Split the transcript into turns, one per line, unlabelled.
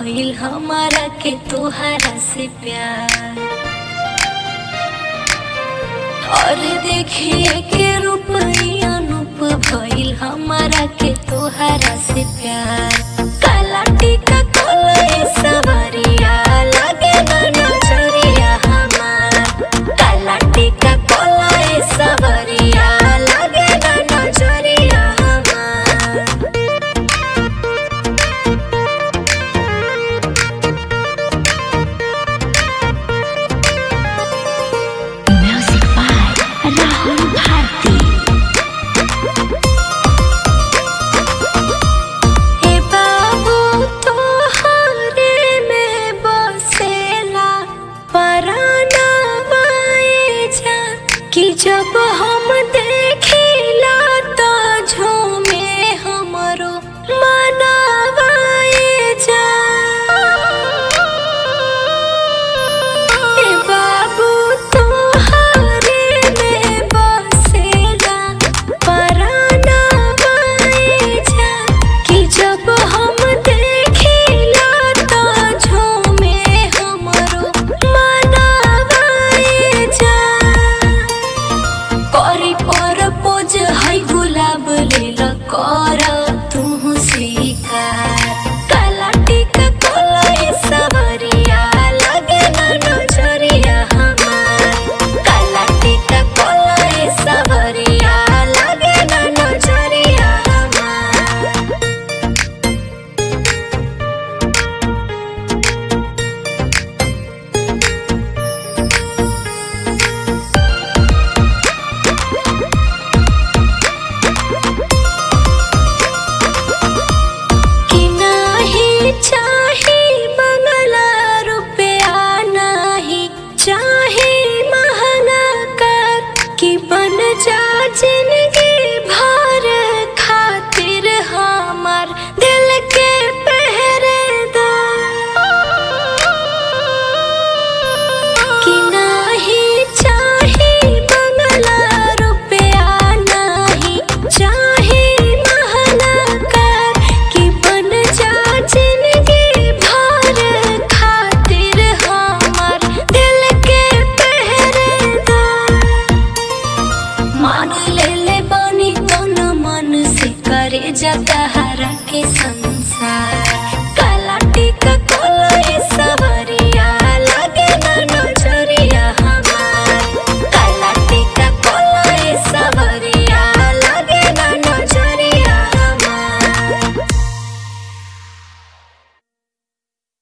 भइल हमारा के तोहरा से प्यार और देखिए के रूप अनूप भइल हमारा के तोहरा से प्यार काला टीका कोले सवरिया लगे ना नजरिया हमार काला टीका कोले सवरिया लगे ना नजरिया हमार
Music by Rahul Bharti.
हे बाबू तोहरे में बसेला पराना जा कि जब हम देखिला तो झूमे हमरो मनावाए जा हे बाबू तोहरे में बसेला पराना जा कि जब हम देखिला तो झूमे हमरो मनावाए जा करी पर पोज है गुलाब लेल कर तू स्वीकार काला टीका कोले सवरिया लगे ना नजरिया हमार काला टीका कोले सवरिया लगे ना नजरिया हमार कि नाही चाही बंगला रुपया नाही चाही महंगा कर कि बन जा जिंदगी भर खातिर हमार दिल के पहरेदार कि नाही चाही बंगला रुपया नाही चाही महंगा कर कि बन जा जिंदगी भर खातिर हमार दिल के पहरेदार मान ले ले बानी तन मन से करे जता हरा के संसार